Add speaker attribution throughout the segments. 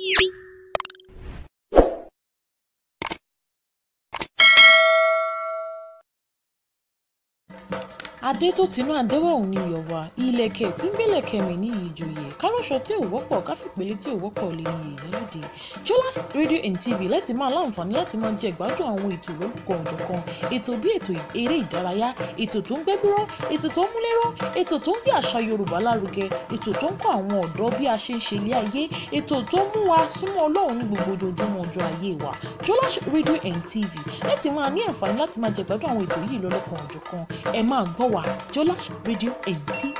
Speaker 1: adé tó tinú àdéwà òun ni iyọ̀ wá ìlẹ̀kẹ̀ tí ń gbélẹ̀kẹ̀ mi ní ìjòyè kárọ̀ṣọ tí ò wọ́pọ̀ káfípele tí ò wọ́pọ̀ lè ní èyí lóde Jollas Radio and TV láti máa láǹfààní láti máa jẹ ìgbádùn àwọn ètò lórúkọ ọ̀jọ̀kan ètò bí ètò eré ìdárayá ètò tó ń gbẹ́búrọ́ ètò tó ń múlẹ́rọ́ ètò tó ń gbé àṣà Yorùbá lárugẹ ètò tó ń kọ́ àwọn ọ̀dọ́ bí a ṣe ń ṣe ilé ayé ètò tó ń mú wa súnmọ́ Ọlọ́run ní gbogbo ojoojúmọ́ ọjọ́ ayé wa Jollas Radio and TV láti máa ní àǹfààní láti máa jẹ ìgbádùn àwọn ètò yìí lọ́lọ́kan ọ̀jọ̀kan ẹ máa gbọ́ wa Jollas Radio and TV.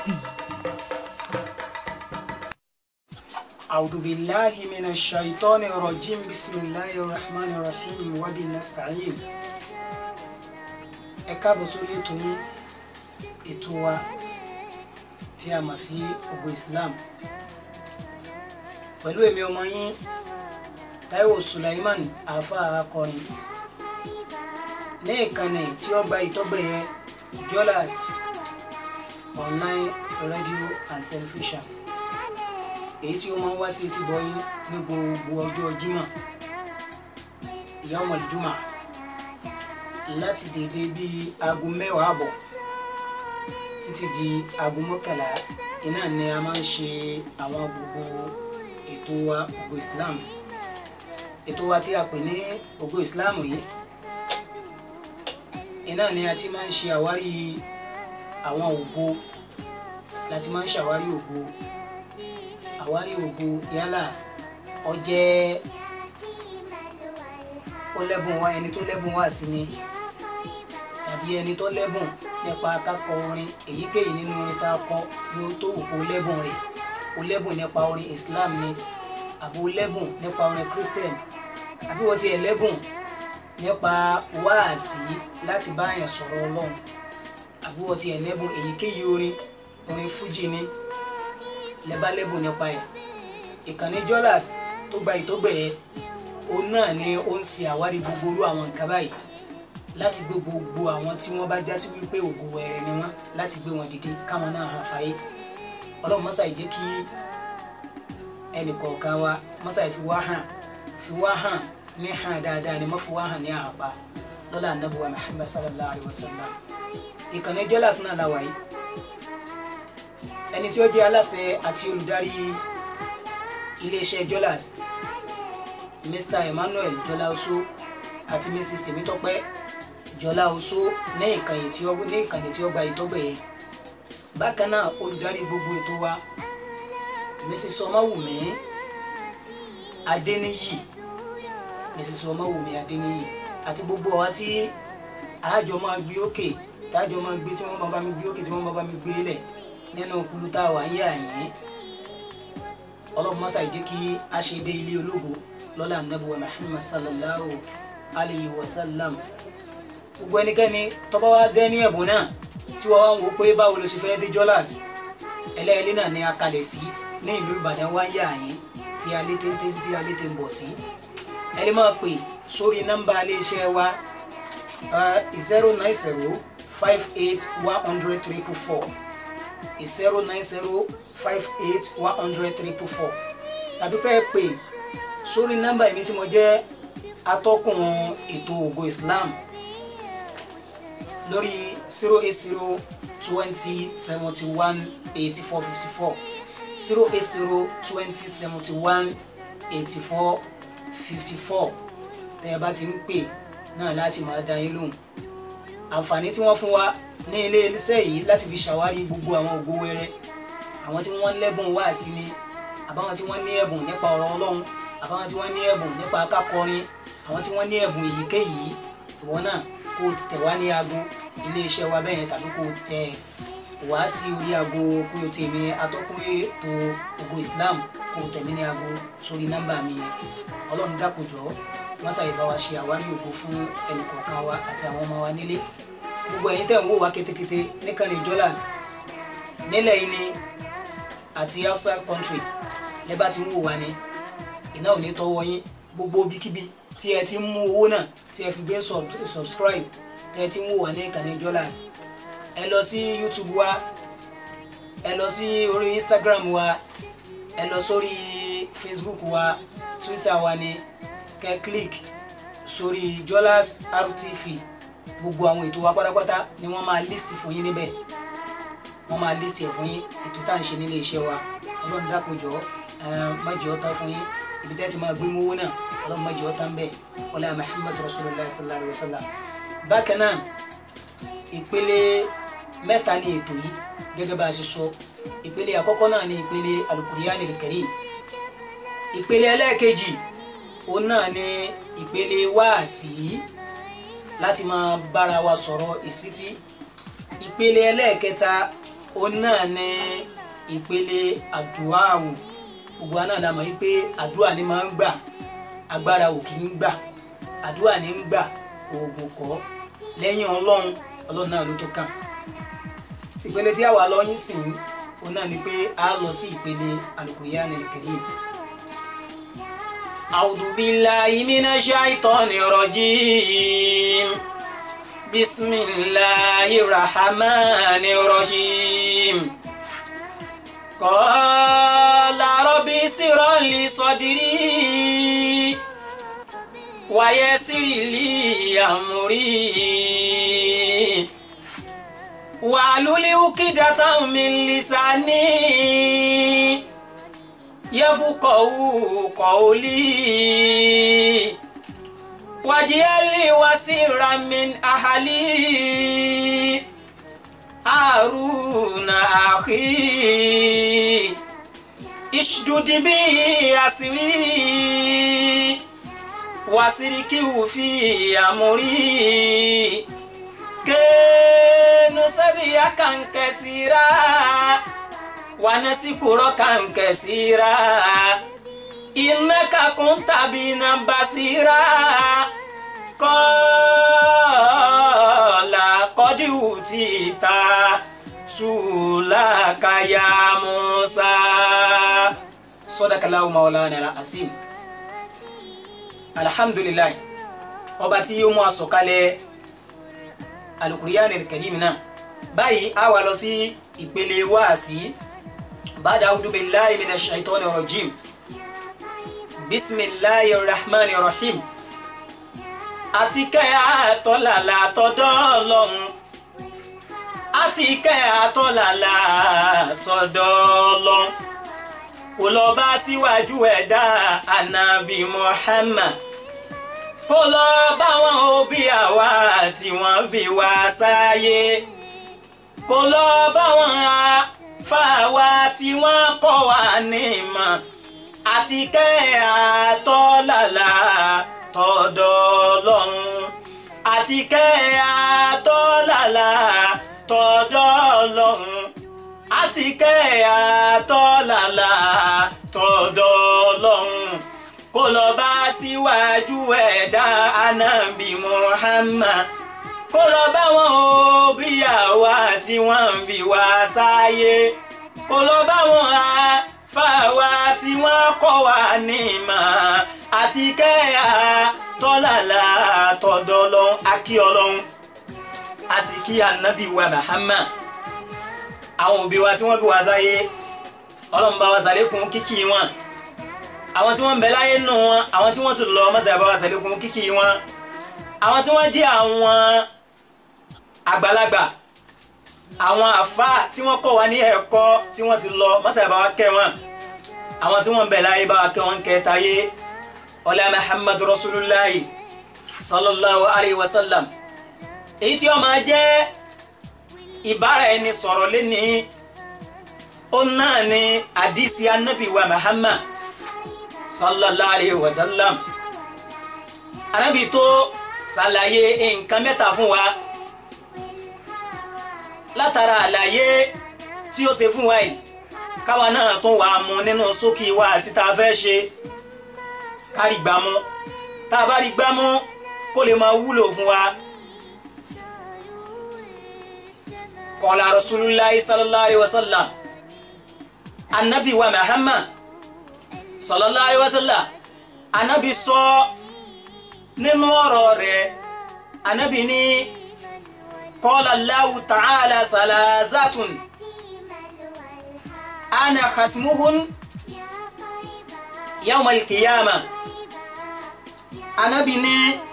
Speaker 2: أعوذ بالله من الشيطان الرجيم بسم الله الرحمن الرحيم وبه نستعين ẹ káàbọ̀ sórí ètò yín ètò wa tí a mọ̀ sí ògo Islam pẹ̀lú èmi ọmọ yín Táíwò Sulaiman àáfà akọrin ní ìkànnì tí ó gba ìtọ́gbẹ̀yẹ Jollas online radio and television èyí tí ó máa ń wá sí etí bọyín ní gbogbo ọjọ́ Jímọ̀ yawmal juma láti dédé bíi aago mẹ́wàá àbọ̀ títí di aago mọ́kànlá iná ni a máa ń ṣe àwọn gbogbo ètò wa ògo Islam ètò wa tí a pè ní ògo Islam yìí iná ni a ti máa ń ṣe àwárí àwọn ògo láti máa ń ṣàwárí ògo àwárí ògo yálà ó jẹ́ ó lẹ́bùn wá ẹni tó lẹ́bùn wá sí ni tàbí ẹni tó lẹ́bùn nípa kákọ orin èyíkéyìí nínú orin tá a kọ yóò tó òkú lẹ́bùn rẹ̀ ó lẹ́bùn nípa orin Islam ni àbí ó lẹ́bùn nípa orin Christian àbí wọ́n ti ẹ̀ lẹ́bùn nípa wáàsí láti bá àyàn sọ̀rọ̀ Ọlọ́run àbí wọ́n ti ẹ̀ lẹ́bùn èyíkéyìí orin orin fújì ni lẹ́bá lẹ́bùn nípa ẹ̀ ìkànnì Jollas tó gba ìtọ́gbẹ̀yẹ òun náà ni ó ń ṣe àwárí gbogbo orú àwọn nǹkan báyìí láti gbé gbogbo àwọn tí wọ́n bá jásí wípé ògo wẹ̀rẹ̀ ni wọ́n láti gbé wọn dìde káwọn náà hàn fàyè ọlọ́run mọ́sá yìí jẹ́ kí ẹnì kọ̀ọ̀kan wa mọ́sá yìí fi wá hàn fi wá hàn ní hàn dáadáa ni mọ́ fi wá hàn ní àpá lọ́la anábùwà Muhammad sallallahu alayhi wa sallam ìkànnì Jollas náà la wà yìí ẹni tí ó jẹ́ aláṣẹ àti olùdarí iléeṣẹ́ Jollas Mr Emmanuel Jọlá Oṣó àti Mrs Tèmítọ́pẹ́ Jọlá Oṣó ní ìkànnì tí ó ní ìkànnì tí ó gba ìtọ́gbẹ̀yẹ bákan náà olùdarí gbogbo ètò wa Mrs Ọmọwùmí Adéníyì Mrs Ọmọwùmí Adéníyì àti gbogbo àwa tí àjọ máa gbé òkè tájọ máa gbé tí wọ́n máa bá mi gbé òkè tí wọ́n máa bá mi gbé lẹ̀ nínú kulu tá a wà yé àyín ọlọ́run mọ́sá ìjẹ́ kí a ṣe dé ilé ológo lọ́la nàbùwà Muhammad sallallahu alayhi wa sallam gbogbo ẹnikẹ́ni tó bá wá dé ní ẹ̀bùn náà tí wọ́n wá ń wò pé báwo ló ṣe fẹ́ dé Jollas ẹlẹ́ẹ̀lẹ́ náà ni a kalẹ̀ sí ní ìlú Ìbàdàn wá yé àyín tí a lé téńté sí tí a lé té ń bọ̀ sí ẹ lè máa pè sórí nọ́mbà iléeṣẹ́ wa zero nine zero five eight one hundred triple four zero nine zero five eight one hundred triple four tàbí pé pè sórí nọ́mbà èmi tí mo jẹ́ atọ́kùn ètò ògo Islam lórí zero eight zero twenty seventy one eighty four fifty four zero eight zero twenty seventy one eighty four fifty four tẹ́ ẹ bá ti ń pè náà láti máa dá yín lóhùn àǹfààní tí wọ́n fún wa ní ilé iṣẹ́ yìí láti fi ṣàwárí gbogbo àwọn ògo wẹrẹ àwọn tí wọ́n lẹ́bùn wá sí ni àbáwọn tí wọ́n ní ẹ̀bùn nípa ọ̀rọ̀ Ọlọ́run àbáwọn tí wọ́n ní ẹ̀bùn nípa kákọrin àwọn tí wọ́n ní ẹ̀bùn èyíkéyìí ìwọ náà kó tẹ̀ wá ní aago iléeṣẹ́ wa bẹ́ẹ̀ tàbí kó tẹ̀ wá sí orí aago kó o tèmi atọ́kùn ètò ògo Islam kó o tẹ̀mí ní aago sórí nọ́mbà mi yẹn Ọlọ́run dákòjọ́ wọ́n ṣàyẹ̀bá wa ṣe àwárí ògo fún ẹnìkọ̀ọ̀kan wa àti àwọn ọmọ wa nílé gbogbo ẹ̀yin tẹ̀ ń wò wá kétékété níkànnì Jollas nílẹ̀ yìí ni àti outside country lẹ́bàá ti ń wò wá ní iná ò ní tọ́wọ́ yín gbogbo ibikíbi tí ẹ ti ń mú owó náà tí ẹ fi gbé subscribe tí ẹ ti ń wò wá ní ìkànnì Jollas ẹ lọ sí YouTube wa ẹ lọ sí orí Instagram wa ẹ lọ sórí facebook wa twitter wa ni kẹ́ click sórí Jolas RTV gbogbo àwọn ètò wa pátápátá ni wọ́n máa list fún yín níbẹ̀ wọ́n máa list ẹ̀ fún yín ètò tá à ń ṣe nílé iṣẹ́ wa ọlọ́run dákojọ́ má jẹ́ ó tán fún yín ibi tẹ́ ti máa gbé mowó náà ọlọ́run má jẹ́ ó tán bẹ́ẹ̀ ọlá Muhammad rasulillah sallallahu alayhi wa sallam bákan náà ìpele mẹ́ta ni ètò yìí gẹ́gẹ́ bá a ṣe sọ ìpele àkọ́kọ́ náà ni ìpele alukuriyani karim ìpele ẹlẹ́ẹ̀kejì òun náà ni ìpele wáàsí láti máa bára wa sọ̀rọ̀ ìsítí ìpele ẹlẹ́ẹ̀kẹta òun náà ni ìpele àdúràwò gbogbo àná la mọ̀ yí pé àdúrà ni máa ń gbà agbára ò kì í gbà àdúrà ní ń gbà oògùn kọ́ lẹ́yìn ọlọ́run ọlọ́run náà ló tó kàn ìpele tí a wà lọ yín sìn òun náà ni pé a lọ sí ìpele alukuriyani karim. أعوذ بالله من الشيطان الرجيم بسم الله الرحمن الرحيم قال رب اسر لي صدري ويسر لي أمري واحلل عقدة من لساني يفقهوا قولي واجعل لي وزيرا من أهلي هارون أخي اشدد به أسري واشركه في أمري كي نسبحك كثيرا ونذكرك كثيرا إنك كنت بنا بصيرا قال قد أوتيت سؤلك يا موسى صدق الله مولانا العظيم الحمد لله ọba tí yóò mú àsọ̀kalẹ̀ alukuriyani karim náà báyìí a wà lọ sí ìpele wáàsí بعد أعوذ بالله من الشيطان الرجيم بسم الله الرحمن الرحيم àti kẹ́ àtọ́làlà tọ́dọ́ ọlọ́run àti kẹ́ àtọ́làlà tọ́dọ́ ọlọ́run kò lọ bá síwájú ẹ̀dá ànábì Muhammad kò lọ bá wọn òbí àwa tí wọ́n bí wá sáyé kò lọ bá wọn á fáwa tí wọ́n kọ́ wa ní ìmọ̀ àti kẹ́ àtọ́làlà tọ̀dọ̀ Ọlọ́run àti kẹ́ àtọ́làlà tọ̀dọ̀ Ọlọ́run àti kẹ́ àtọ́làlà tọ̀dọ̀ Ọlọ́run kó lọ bá síwájú ẹ̀dá anábì Muhammad kó lọ bá wọn o bí àwa tí wọ́n ń bí wá sáyé kó lọ bá wọn a fáwa tí wọ́n kọ́ wa ní ìmọ̀ àti kẹ́yà tọ́làlà tọ̀dọ̀ lọ́hún akí ọlọ́hún a sì kí ànábì wa Muhammad àwọn òbí wa tí wọ́n bí wá sáyé ọlọ́run bá wa sàlékún kíkí wọn àwọn tí wọ́n ń bẹ láyé nù wọn àwọn tí wọ́n tún lọ mọ́sàá bá wa sàlékún kíkí wọn àwọn tí wọ́n jẹ́ àwọn àgbàlagbà àwọn àfa tí wọ́n kọ́ wa ní ẹ̀kọ́ tí wọ́n ti lọ mọ́sàá bá wa kẹ́ wọn àwọn tí wọ́n ń bẹ láyé bá wa kẹ́ wọn kẹta yé ọlá muhammadu rasulillahi sallallahu alayhi wa sallam èyí tí ó máa jẹ́ ìbára ẹni sọ̀rọ̀ lẹ́ni ó náà ní àdìsí anábì wa muhammad sallallahu alayhi wa sallam anábì tó ṣàlàyé nǹkan mẹ́ta fún wa látara àlàyé tí ó ṣe fún wa yìí káwa náà tún wà mú nínú sókè wa síta fẹ́ ṣe kárí gbámú tá a bá rí gbámú kó lè máa wúlò fún wa. qala rasulullahi sallallahu alayhi wa sallam anabi wa muhammad sallallahu alayhi wa sallam anabi sọ nínú ọ̀rọ̀ rẹ̀ anabi ní qala Allahu ta'ala salasatun ana khasmuhun yawmal qiyama anabi ní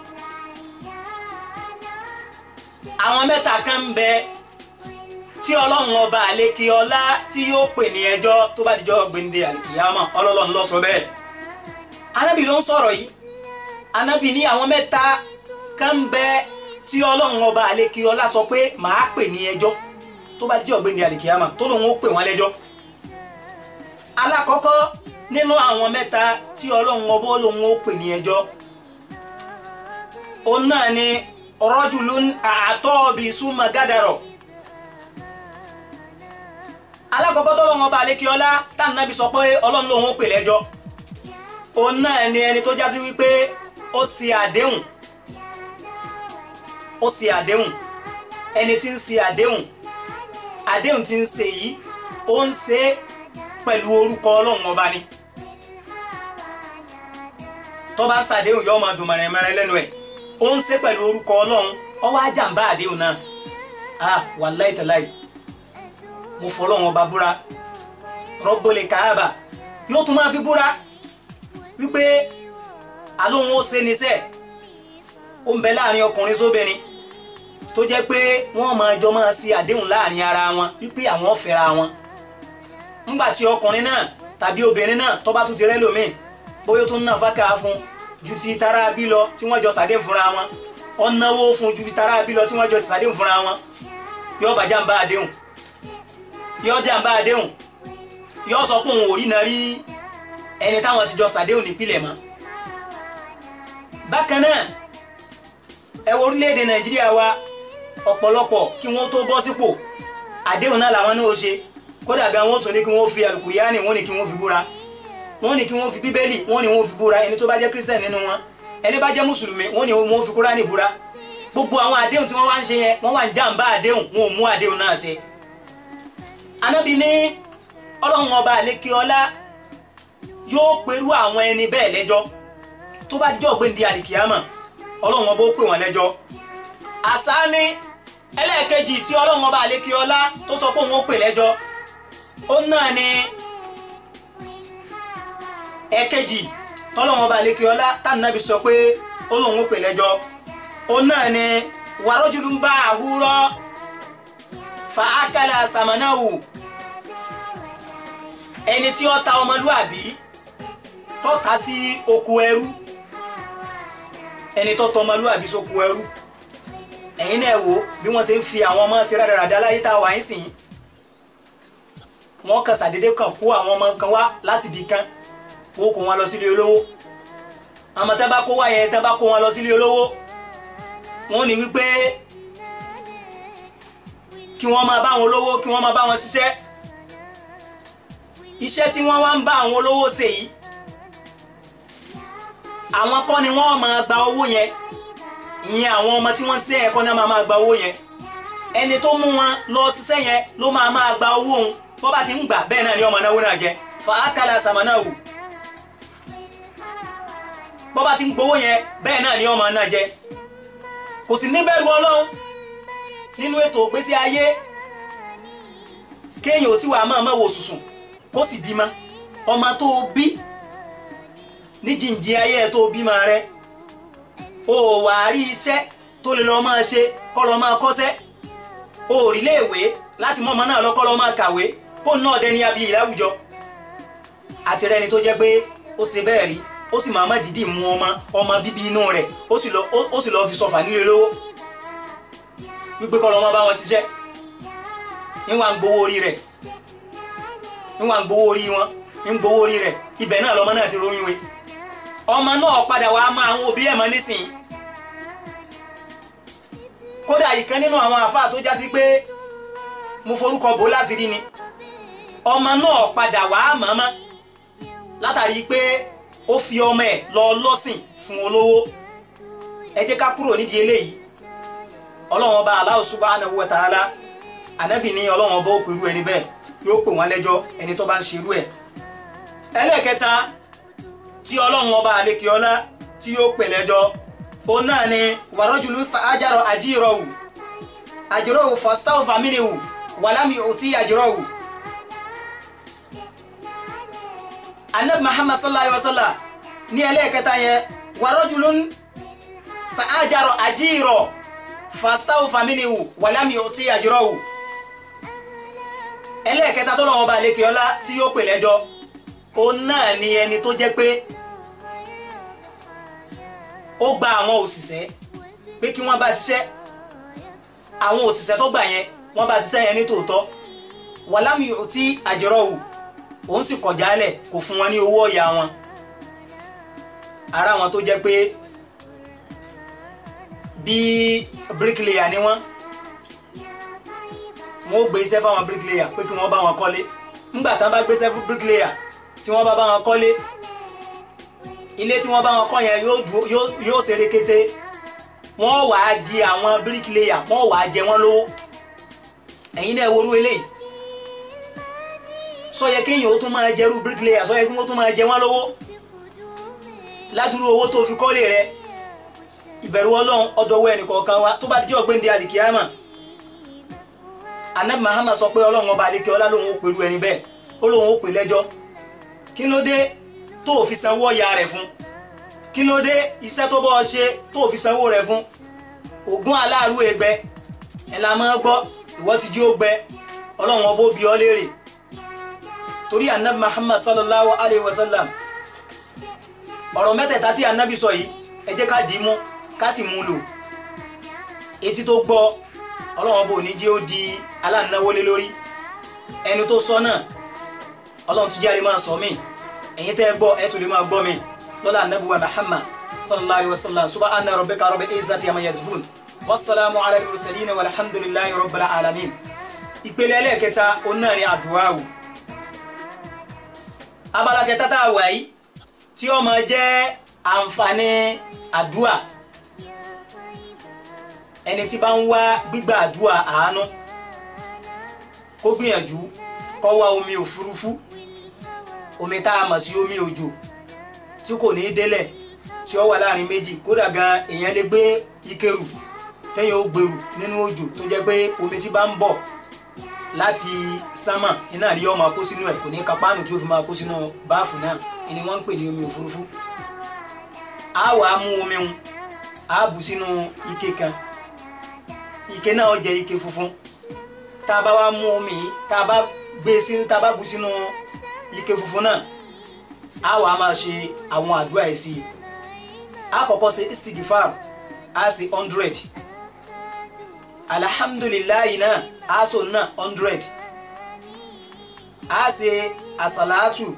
Speaker 2: àwọn mẹ́ta kan ń bẹ tí ọlọ́run ọba àlekè ọlá tí yóò pè ní ẹjọ́ tó bá dijọ́ gbèǹde àlìkìyàmà ọlọ́run ló sọ bẹ́ẹ̀ anabi ló ń sọ̀rọ̀ yìí anabi ní àwọn mẹ́ta kan ń bẹ tí ọlọ́run ọba àlekè ọlá sọ pé màá pè ní ẹjọ́ tó bá dijọ́ gbèǹde àlìkìyàmà tó lòun ó pè wọ́n lẹ́jọ́ alákọ̀ọ́kọ́ nínú àwọn mẹ́ta tí ọlọ́run ọba lòun ó pè ní ẹjọ́ òun náà ni rajulun àtọ́ọ̀bì súnmọ́ gádàrọ̀ alákọ̀ọ́kọ́ tó lọ́wọ́ ọba àlékiọlá tánàbí sọ pé ọlọ́run lòun ó pè lẹ́jọ́ òun náà ni ẹni tó jásí wípé ó ṣe àdéhùn ó ṣe àdéhùn ẹni tí ń ṣe àdéhùn àdéhùn tí ń ṣe yìí ó ń ṣe pẹ̀lú orúkọ ọlọ́run ọba ni tó bá ń ṣàdéhùn yóò máa dùn mọ̀rẹ̀mọ̀rẹ̀ lẹ́nu ẹ̀ ó ń ṣe pẹ̀lú orúkọ ọlọ́run ó wá jàǹbá àdéhùn náà ah wàláì tàláì mo fọlọ́run ọba búra rọ́gbọ́lẹ̀ káàbà yóò tún máa fi búra wípé àlóhun ó ṣe níṣẹ́ ó ń bẹ láàrin ọkùnrin sóbìnrin tó jẹ́ pé wọ́n máa jọ máa ṣe àdéhùn láàrin ara wọn wípé àwọn ò fẹ́ra wọn ńgbà tí ọkùnrin náà tàbí obìnrin náà tó bá tún ti rẹ́ lómi bóyá tó ń nà fákà fún ju ti tara bí lọ tí wọ́n jọ ṣàdéhùn fúnra wọn ó náwó fún ju ti tara bí lọ tí wọ́n jọ ṣàdéhùn fúnra wọn yóò bá jàǹbá àdéhùn yóò jàǹbá àdéhùn yóò sọ pé òun ò rí na rí ẹni táwọn ti jọ ṣàdéhùn nípìnlẹ̀ mọ́ bákan náà ẹ wo orílẹ̀-èdè nàìjíríà wa ọ̀pọ̀lọpọ̀ kí wọ́n tó bọ́ sípò àdéhùn náà làwọn náà ó ṣe kódà gan wọ́n tún ní kí wọ́n fi àlùkùránì wọ́n ní kí wọ́n fi búra wọ́n ní kí wọ́n fi bíbélì wọ́n ní wọ́n fi búra ẹni tó bá jẹ́ kírísítẹ̀ nínú wọn ẹni bá jẹ́ mùsùlùmí wọ́n ní wọ́n fi kúránì búra gbogbo àwọn àdéhùn tí wọ́n wá ń ṣe yẹn wọ́n wà ń jàǹbá àdéhùn wọn ò mú àdéhùn náà ṣe. anábì ní ọlọ́run ọba àlékè ọlá yóò perú àwọn ẹni bẹ́ẹ̀ lẹ́jọ́ tó bá dijọ́ gbé ní àlìkìyàmọ̀ ọlọ́run ọba ó pè wọ́n lẹ́jọ́ àṣà ní ẹlẹ́ẹ̀kejì tí ọlọ́run ọba àlékè ọlá tó sọ pé òun ó pè lẹ́jọ́ ó náà ní ẹ̀kejì tọ́lọ́wọ́n bá lékè ọlá tánàbí sọ pé ó lóun ó pè lẹ́jọ́ ó náà ni wàrójúlù ń bá àhúrọ́ fa ákàlà sàmánáwù ẹni tí ó ta ọmọlúàbí tó ta sí oko ẹrú ẹni tó tọ ọmọlúàbí sóko ẹrú ẹ̀yin náà wò bí wọ́n ṣe ń fi àwọn ọmọ ṣe rádaràdá láyé tá a wà ń sìn wọ́n kàn ṣàdédé kàn kó àwọn ọmọ kan wá láti ibì kan wọ́n kó wọn lọ sílé olówó àmọ́ tá bá kó wá yẹn tá bá kó wọn lọ sílé olówó wọ́n ní wípé kí wọ́n máa bá àwọn olówó kí wọ́n máa bá wọn ṣiṣẹ́ iṣẹ́ tí wọ́n wá ń bá àwọn olówó ṣe yìí àwọn kọ́ ni wọ́n máa gba owó yẹn ìyẹn àwọn ọmọ tí wọ́n ń ṣe ẹ̀kọ́ náà máa máa gba owó yẹn ẹni tó mú wọn lọ ṣiṣẹ́ yẹn ló máa máa gba owó òun bọ́ bá ti ń gbà bẹ́ẹ̀ náà ni ọmọ náwó náà jẹ fàákàlà sàmánáwù bọ́ bá ti ń gbowó yẹn bẹ́ẹ̀ náà ni ọmọ náà jẹ kò sì níbẹ̀rù ọlọ́run nínú ètò ìgbésí ayé kéèyàn ò sì wà máa máa wò sùsùn kó sì bímọ ọmọ tó o bí ní jìnjì ayé ẹ tó o bímọ rẹ o wà á rí iṣẹ́ tó lè lọ máa ṣe kọ́ lọ máa kọ́ṣẹ́ o ò rí léèwé láti mọ ọmọ náà lọ kọ́ lọ máa kàwé kó náà dẹni abiyì láwùjọ àti rẹni tó jẹ́ pé ó ṣe bẹ́ẹ̀ rí ó sì máa má dìídì mú ọmọ ọmọ bíbí inú rẹ̀ ó sì lọ ó sì lọ fi sọfà nílé lówó wípé kọ́ lọ́mọ bá wọn ṣiṣẹ́ níwà ń gbowó orí rẹ̀ níwà ń gbowó orí wọn ń gbowó orí rẹ̀ ibẹ̀ náà lọ́mọ náà ti róyún we ọmọ náà padà wàá máa àwọn òbí ẹ̀ mọ́ nísìnyí kódà ìkan nínú àwọn àáfàá tó jásí pé mo forúkọ bò láṣìírí ni ọmọ náà padà wàá mọ̀ọ́mọ́ látàrí pé ó fi ọmọ ẹ̀ lọ lọ́sìn fún olówó ẹ jẹ́ ká kúrò nídìí eléyìí ọlọ́run ọba Allah subhanahu wa ta'ala ànábì ní ọlọ́run ọba ó pèrú ẹni bẹ́ẹ̀ yóò pè wọ́n lẹ́jọ́ ẹni tó bá ń ṣerú ẹ̀ ẹlẹ́ẹ̀kẹta tí ọlọ́run ọba àlekèọlá tí yóò pè lẹ́jọ́ ó náà ni wàrọ́jùlù ajárọ àjírọ̀wù àjírọ̀wù fọ́stáwù fàmílìwù wàlámì òtí àjírọ̀wù anabi muhammad sallallahu alayhi wa sallam ní ẹlẹ́ẹ̀kẹta yẹn wa rajulun sa'ajaro ajiro fastawu faminiwu walami yuti ajirawu ẹlẹ́ẹ̀kẹta tó lọ́wọ́ bá lékè ọlá tí yóò pè lẹ́jọ́ òun náà ni ẹni tó jẹ́ pé ó gba àwọn òṣìṣẹ́ pé kí wọ́n bá ṣiṣẹ́ àwọn òṣìṣẹ́ tó gbà yẹn wọ́n bá ṣiṣẹ́ yẹn ní tòótọ́ walami yuti ajirawu òun sì kọ̀ jálẹ̀ kò fún wọn ní owó ọ̀yà wọn ara wọn tó jẹ́ pé bí bricklayer ni wọ́n wọ́n ó gbé iṣẹ́ fáwọn bricklayer pé kí wọ́n bá wọn kọ́lé nígbà tán bá gbéṣẹ́ fún bricklayer tí wọ́n bá bá wọn kọ́lé ilé tí wọ́n bá wọn kọ́ yẹn yóò dúró- yóò yóò ṣe rekete wọ́n wàá di àwọn bricklayer wọ́n wàá jẹ wọ́n lówó ẹ̀yin náà worú eléyìí sọ yẹ kéèyàn ó tún máa jẹrú bricklayer sọ yẹ kí wọ́n tún máa jẹ wọ́n lówó ládùúrú owó tó fi kọ́lé rẹ ìbẹ̀rù ọlọ́run ọdọ̀wọ́ ẹnìkọ̀ọ̀kan wa tó bá dijọ́ gbéǹde àlìkíyàmà anabi Muhammad sọ pé ọlọ́run ọba àlekè ọlá lòun ó pèrú ẹni bẹ́ẹ̀ ó lòun ó pè lẹ́jọ́ kí ló dé tó o fi sanwó ọ̀yà rẹ̀ fún kí ló dé iṣẹ́ tó bọ́ ọ ṣe tó o fi sanwó rẹ̀ fún ògùn aláàrú ẹgbẹ ẹ la máa gbọ́ ìwọ ti jí ó gbẹ ọlọ́run ọba ó bi ọ́ léèrè torí anabi Muhammad sallallahu alayhi wa sallam ọ̀rọ̀ mẹ́tẹ̀ẹ̀ta tí anabi sọ yìí ẹ jẹ́ ká dì í mú ká sì mú un lò etí tó gbọ́ ọlọ́run bò ní jẹ́ ó di aláǹnáwó lé lórí ẹni tó sọ náà ọlọ́run tún jẹ́ àlè máa sọ mí ẹ̀yin tẹ́ ẹ gbọ́ ẹ tún lè máa gbọ́ mi lọ́la anabi wa Muhammad sallallahu alayhi wa sallam subhana rabbika rabbil izzati amma yasifun wasalaamu ala al-mursalin walhamdulillahi rabbil alamin ìpele ẹlẹ́ẹ̀kẹta òun náà ni àdúrà wò abala kẹta tá a wà yìí tí ó máa jẹ́ àǹfààní àdúà ẹni tí bá ń wá gbígbà àdúà àánú kó gbìyànjú kó wá omi òfurufú omi tá a mọ̀ sí omi òjò tí kò ní í délẹ̀ tí ó wà láàrin méjì kódà gan èèyàn lè gbé ikeru téèyàn ó gbèrú nínú òjò tó jẹ́ pé omi tí bá ń bọ̀ láti sánmà iná rí ọmọ kó sínú ẹ̀ kò ní kápánù tí ó fi máa kó sínú báàfù náà ni wọ́n ń pè ní omi òfurufú a wà á mú omi un a bù sínú ike kan ike náà ó jẹ́ ike funfun tá a bá wá mú omi yìí tá a bá gbé sínú tá a bá bù sínú ike funfun náà a wà á máa ṣe àwọn àdúrà yìí sí i a kọ́kọ́ ṣe istigifar a ṣe hundred alhamdulilayi náà a so náà hundred a ṣe asalatu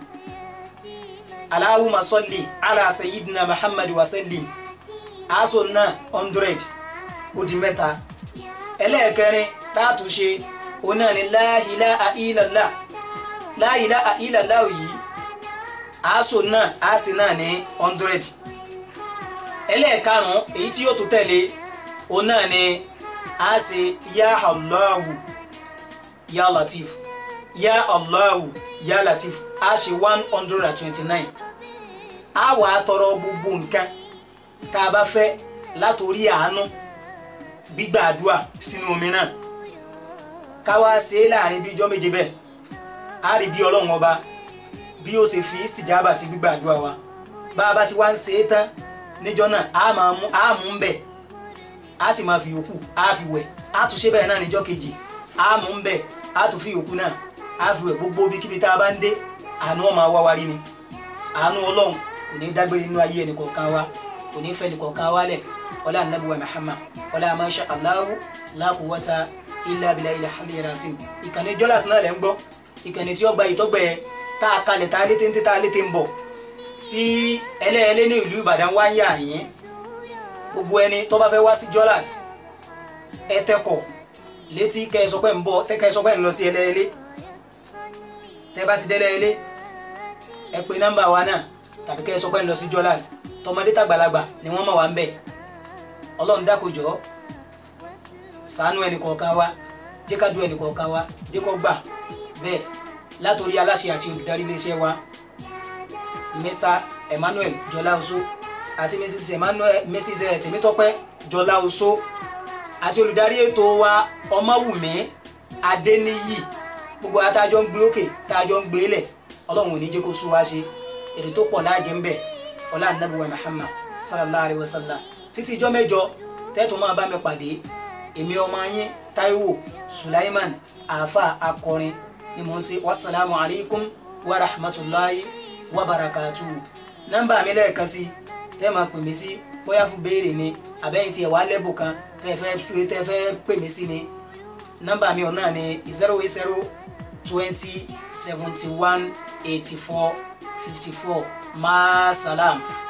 Speaker 2: alahuma salli ala sayyidina muhammad wa sallim a so náà hundred ó di mẹ́ta ẹlẹ́ẹ̀kẹrin táàtù ṣe òun náà ni la ilaha illallah la ilaha illallah yìí a so náà a sì náà ní hundred ẹlẹ́ẹ̀karùn-ún èyí tí yóò tún tẹ̀lé òun náà ni a ṣe ya Allahu ya Latif ya Allahu ya Latif a ṣe one hundred and twenty-nine a wà á tọrọ gbogbo nǹkan tá a bá fẹ́ látòrí àánú gbígbà àdúrà sínú omi náà ká wá ṣe é láàrin bí ijọ́ méje bẹ́ẹ̀ a rí bí ọlọ́run ọba bí ó ṣe fi ìsìjábà sí gbígbà àdúrà wa bá a bá ti wá ń ṣe é tán níjọ́ náà a máa mú a mú ń bẹ̀ a sì máa fi yòókù a fi wẹ̀ a tún ṣe bẹ́ẹ̀ náà níjọ́ kejì a mú ń bẹ̀ a tún fi yòókù náà a fi wẹ̀ gbogbo ibikíbi tá a bá ń dé àánú ọmọ wa wá rí ni àánú ọlọ́run kò ní dágbére nínú ayé ẹnì kọ̀ọ̀kan wa kò ní fẹ́ ẹnì kọ̀ọ̀kan wa lẹ̀ ọlá anabi wa Muhammad ọlá masha Allahu la quwwata illa billahi al-aliyyil azim ìkànnì jọ́làsì náà lẹ́ ń gbọ́ ìkànnì tí ó gba ìtọ́gbẹ́ tá a kalẹ̀ tá a létí ń tẹ́ tá a létí ń bọ̀ sí ẹlẹ́ẹ̀lẹ́ ní ìlú Ìbàdàn wá ń yà yín gbogbo ẹni tó bá fẹ́ wá sí jọ́làs ẹ tẹkọ̀ létí kẹ́ ẹ sọ pé ń bọ̀ kẹ́ ẹ sọ pé ń lọ sí ẹlẹ́ẹ̀lẹ́ tẹ́ bá ti dẹ́lẹ́ẹ̀lẹ́ ẹ pe nọ́mbà wa náà tàbí kẹ́ ẹ sọ pé ń lọ sí jọ́làs tọmọdé tàgbàlagbà ni wọ́n mọ̀ wá ń bẹ̀ ọlọ́run dákojọ́ ṣàánú ẹnì kọ̀ọ̀kan wa jẹ́ ká du ẹnì kọ̀ọ̀kan wa jẹ́ kó gbà bẹ́ẹ̀ látòrí aláṣẹ àti olùdarí iléeṣẹ́ wa Mr Emmanuel Jọláoṣó àti Mrs Emmanuel Mrs Tèmítọ́pẹ́ Jọláoṣó àti olùdarí ètò wa Ọmọwùmí Adéníyì gbogbo àtàjọ ń gbé òkè tàjọ ń gbé lẹ̀ ọlọ́run ò ní jẹ́ kó sú wá ṣe èrè tó pọ̀ láàjẹ́ ń bẹ̀ ọlá anabi wa muhammad sallallahu alayhi wa sallam títí ijọ́ mẹ́jọ tẹ́tù máa bá mi pàdé èmi ọmọ yín taiwo sulaiman àáfà akọrin ni mò ń ṣe wasalaamu alaykum wa rahmatulahi wa barakatuhu nọ́mbà mi lẹ́ẹ̀kan sí tẹ́ máa pè mí sí bóyá fún béèrè ni àbẹ́yìn tí ẹ̀ wá lẹ́bù kan tẹ́ fẹ́ tẹ́ fẹ́ pè mí sí ni nọ́mbà mi ọ̀nà ni zero eight zero twenty seventy one eighty four fifty four maasalam.